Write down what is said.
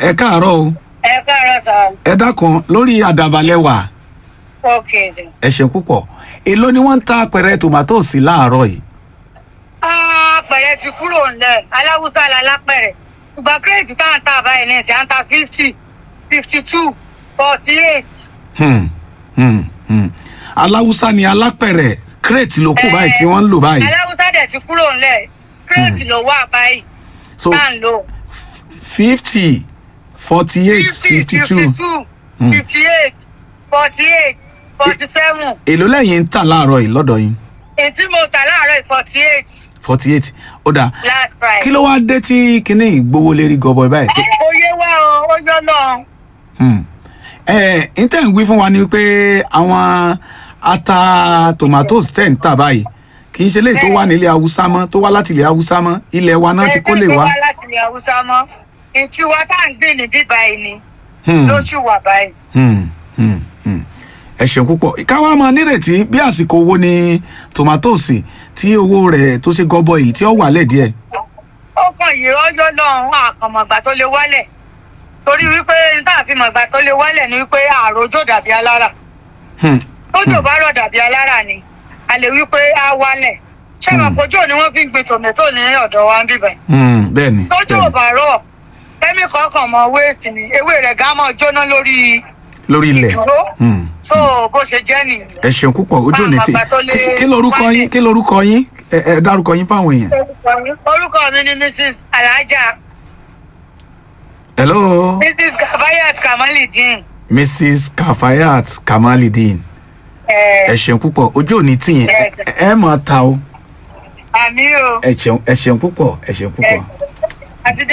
ẹ káàárọ̀ o ẹ káàárọ̀ sà ẹ dákun lórí àdàbàlẹ̀ wà ókè dè. ẹ ṣeun púpọ̀ èló ni wọ́n ń ta apẹ̀rẹ̀ tòmátòsì láàárọ̀ yìí apẹ̀rẹ̀ ti kúrò ńlẹ̀ aláwùsá la lápẹ̀rẹ̀ ìgbà kírètì tá à ń ta báyìí ní ìsìn à ń ta fifty fifty two forty eight. Hmm, hmm, hmm. aláwùsá ni alápẹ̀rẹ̀ kírètì ló kù báyìí tí wọ́n ń lò báyìí aláwùsá dẹ̀ ti kúrò ńlẹ̀ kírètì ló wà báyìí so tá à ń lò. fifty forty eight fifty two Hmm. fifty eight forty eight forty seven èló lẹ́yìn ń tà láàárọ̀ yìí lọ́dọ̀ yín ètí mo tà láàárọ̀ forty eight forty eight ó dáa last price. kí ló wá dé tí kinní ìgbowó lérí gọbọi báyìí tó oyè wa o ó yọ lọ. ẹ ẹ n tẹ́ ń wí fún wa ni pé àwọn ata tomatoes tẹ̀ ń tà báyìí kì í ṣe léyìí tó wà nílẹ̀ haúsá mọ́ tó wá láti ilẹ̀ haúsá mọ́ ilẹ̀ wa náà ti kó lè wá. ẹgbẹ́ tó wá láti ilẹ̀ haúsá mọ́ ìtì wa tá à ń gbìn ní bíbá yìí ni Hmm, lóṣù wà báyìí. hmm, hmm, hmm. ẹ ṣeun púpọ̀ káwá máa nírètí bí àsìkò owó ni tomatoes tí owó rẹ̀ tó ṣe gọbọ yìí tí ó wà lẹ̀ díẹ̀. ó kàn yìí ọjọ́ lọ́hùn àkànmọ̀gbà tó lè wálẹ̀ torí wípé tá a fi mọ̀gbà tó lè wálẹ̀ ni wípé àròjò dàbí alára Hmm, tójò bá rọ̀ dàbí alára ni a lè wípé á wálẹ̀ ṣé Hmm. àpòjò ni wọ́n fi ń gbin tòmẹ́tò ní ọ̀dọ̀ wa ń bíbẹ̀ hmm, bẹ́ẹ̀ ni tójò bẹ́ẹ̀ ò ni. bá rọ̀ kẹ́míkọ̀ kan mọ wéètì ni ewé rẹ̀ gá mọ́ jóná lórí lórí ilẹ̀ ìdúró Hmm. so bó ṣe jẹ́ nìyẹn. ẹ ṣeun púpọ̀ ojú ò ní tì Báwọn àgbà tó lè Kí- kí lorúkọ wálẹ̀. yín kí lorúkọ yín ẹ ẹ dárúkọ yín fáwọn èèyàn. orúkọ mi ni mrs alhaja hello mrs kabayat kamalidin mrs kafayat kamalidin ẹ ẹ ṣeun púpọ̀ ojú ò ní tì yín ẹ ẹ máa ta o àmì o ẹ ṣeun ẹ ṣeun púpọ̀ ẹ ṣeun púpọ̀. àti